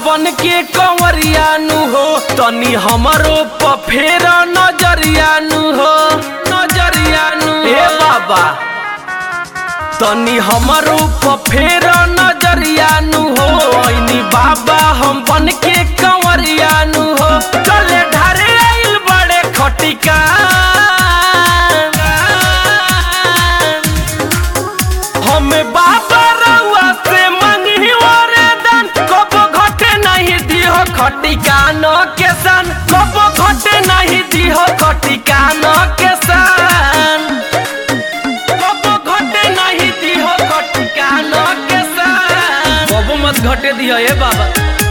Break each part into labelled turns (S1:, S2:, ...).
S1: बन के कंवरिया नु हो तनी हमरो प फेर नजरिया नु हो नजरिया नु हे बाबा तनी हमरो प फेर नजरिया नु हो ऐनी बाबा हम बन के कंवरिया नु हो चले ढारे आइल बड़े खटिका हमें बाबा रउआ से मंगी वरदान कबो घटे नहीं दिहो खटिका न के सन कबो घटे नहीं दिहो खटिका न के सन कबो घटे नहीं दिहो खटिका न के सन कबो मत घटे दिहो ए बाबा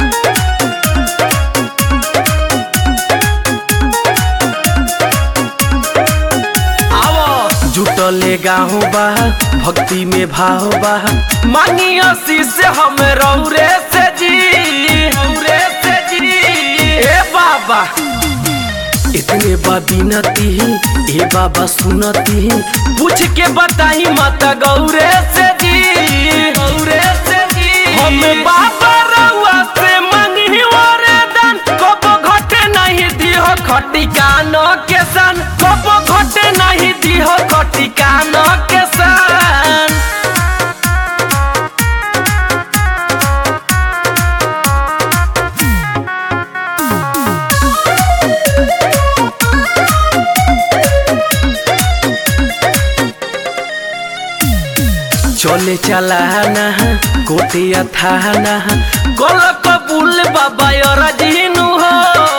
S1: आवो जुटले गाँव बा भक्ति में भाव बा मांगी आशीष हम रौरे से जी रौरे से जी ए बाबा इतने बा बिनती ए बाबा सुनती पूछ के बताई माता गौरे से जी गौरे से जी हम बाबा रउआ से मंगी वरदान कबो घटे नहीं दिहो खटिका न के सन कबो घटे नहीं दिहो खटिका न के सन चले चलाना कोटिया थाना गोल कबूल बाबा और जीनू हो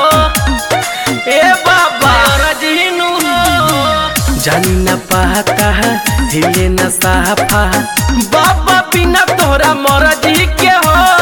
S1: ए बाबा और जीनू हो जानी न पाता हिले न साफा बाबा बिना तोरा मर्जी के हो